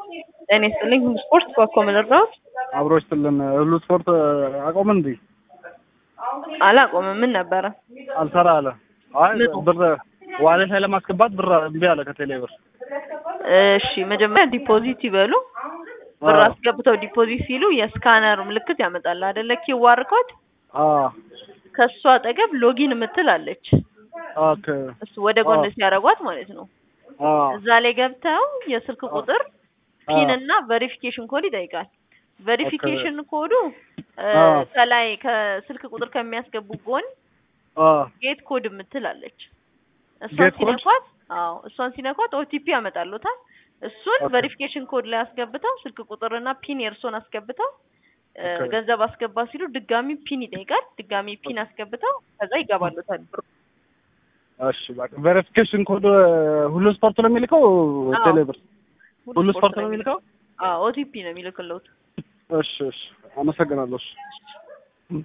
ጤና ይስጥልኝ። ሁሉ ስፖርት በኮ ምልራዎች አብሮ ይስጥልን። ሁሉ ስፖርት አቆመ እንዴ? አላቆምም። ምን ነበረ? አልሰራ አለ። አይ ምኑ? ብር ዋሌት ላይ ለማስገባት ብር እምቢ አለ ከቴሌ ብር። እሺ መጀመሪያ ዲፖዚት ይበሉ። ብር አዎ። አስገብተው ዲፖዚት ሲሉ የስካነር ምልክት ያመጣል አይደለ? ኪዋር ኮድ አዎ ከሱ አጠገብ ሎጊን የምትል አለች። ኦኬ እሱ ወደ ጎን አዎ። ሲያደርጓት ማለት ነው። አዎ እዛ ላይ ገብተው የስልክ ቁጥር ፒን እና ቬሪፊኬሽን ኮድ ይጠይቃል። ቬሪፊኬሽን ኮዱ እ፣ አዎ። ከላይ ከስልክ ቁጥር ከሚያስገቡ ጎን አዎ ጌት ኮድ የምትል አለች። እሷን ጌት ኮድ? ሲነኳት አዎ እሷን ሲነኳት ኦቲፒ ያመጣሉታል። እሱን ኦኬ። ቬሪፊኬሽን ኮድ ላይ አስገብተው ስልክ ቁጥርና ፒን የእርሶን አስገብተው እ፣ ኦኬ። ገንዘብ አስገባ ሲሉ ድጋሚ ፒን ይጠይቃል። ድጋሚ ፒን አስገብተው ከዛ ይገባሉታል ብሩ። እሺ በቃ ቬሪፊኬሽን ኮድ ሁሉ ስፖርት ነው የሚልከው አዎ። ቴሌ ብር ሁሉ ስፖርት ነው የሚልከው? አዎ ኦቲፒ ነው የሚልክልዎት። እሺ እሺ አመሰግናለሁ። እሺ